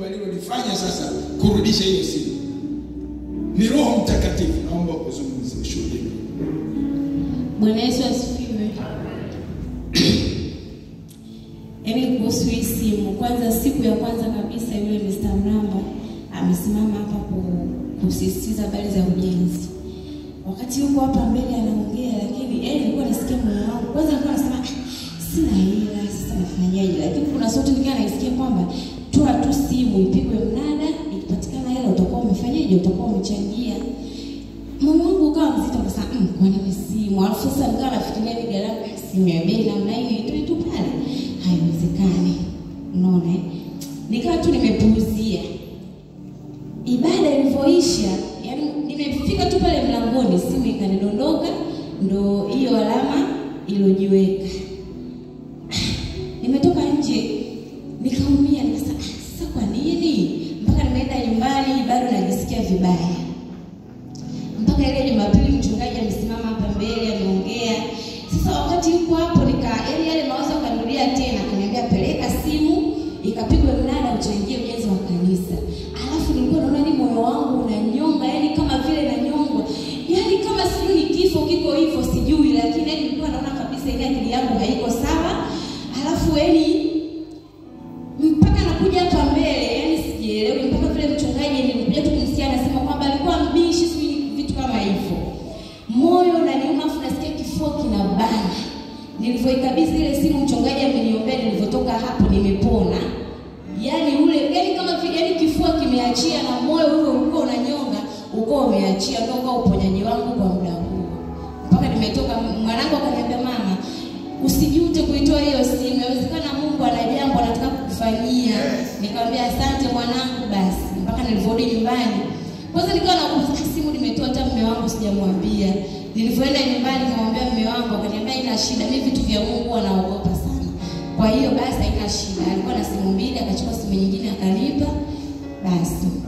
Mungu alilolifanya sasa kurudisha hiyo simu. Ni Roho Mtakatifu. Naomba uzungumzie ushuhuda. Bwana Yesu asifiwe. Yaani kuhusu hii simu, kwanza siku ya kwanza kabisa yule Mr. Mramba amesimama hapa ku- kusisitiza habari za ujenzi. Wakati yuko hapa mbele anaongea, lakini yeye nilikuwa nasikia moyo wangu. Kwanza nilikuwa nasema "Ah, sina hela, sasa nafanyaje? Lakini kuna sauti nyingine naisikia kwamba toa tu simu ipigwe mnada, ikipatikana hela utakuwa umefanyaje? Utakuwa umechangia mama wangu ukawa mzito akasema mm, kwa nini simu? Alafu sasa nikawa nafikiria ni gharama ya simu ya bei namna hiyo itoe tu pale, haiwezekani. Unaona, eh? nikawa tu nimepuuzia. Ibada ilivyoisha, yani nimefika tu pale mlangoni, simu ikanidondoka, ndo hiyo alama ilojiweka. Nimetoka nje nikaumia, nikasema "Ah, sasa kwa nini? Mpaka nimeenda nyumbani bado najisikia vibaya mpaka ile Jumapili mchungaji amesimama hapa mbele ameongea. Sasa wakati yuko hapo nika yaani yale mawazo akanirudia tena, akaniambia peleka simu ikapigwe mnada uchangie ujenzi wa kanisa. Alafu nilikuwa naona ni moyo wangu unanyonga, yani kama vile nanyongwa, yani kama sijui ni kifo kiko hivyo sijui, lakini yani nilikuwa naona kabisa ile akili yangu haiko sawa. Alafu yani mpaka nakuja hapa mbele, yani sijielewi, mpaka vile mchungaji nilikuja tu kumsikia anasema kwamba alikuwa mbishi, sijui vitu kama hivyo. Moyo unaniuma, afu nasikia kifua kinabana. Nilivyoikabidhi ile simu, mchungaji ameniombea, nilivyotoka hapo nimepona. Yani ule, yani kama vile, yani kifua kimeachia na moyo ule ulikuwa unanyonga, uko umeachia, ndio kwa uponyaji wangu kwa muda huo. Mpaka nimetoka, mwanangu akaniambia mama, usijute kuitoa hiyo simu, inawezekana Mungu ana jambo anataka kukufanyia. Nikamwambia asante mwanangu, basi mpaka nilivyorudi nyumbani kwanza nikawa nakumbuka simu nimetoa hata mume wangu sijamwambia. Nilivyoenda nyumbani nikamwambia mume wangu, akaniambia ina shida, mimi vitu vya Mungu huwa naogopa sana. Kwa hiyo basi haina shida. Alikuwa na simu mbili, akachukua simu nyingine akanipa. Basi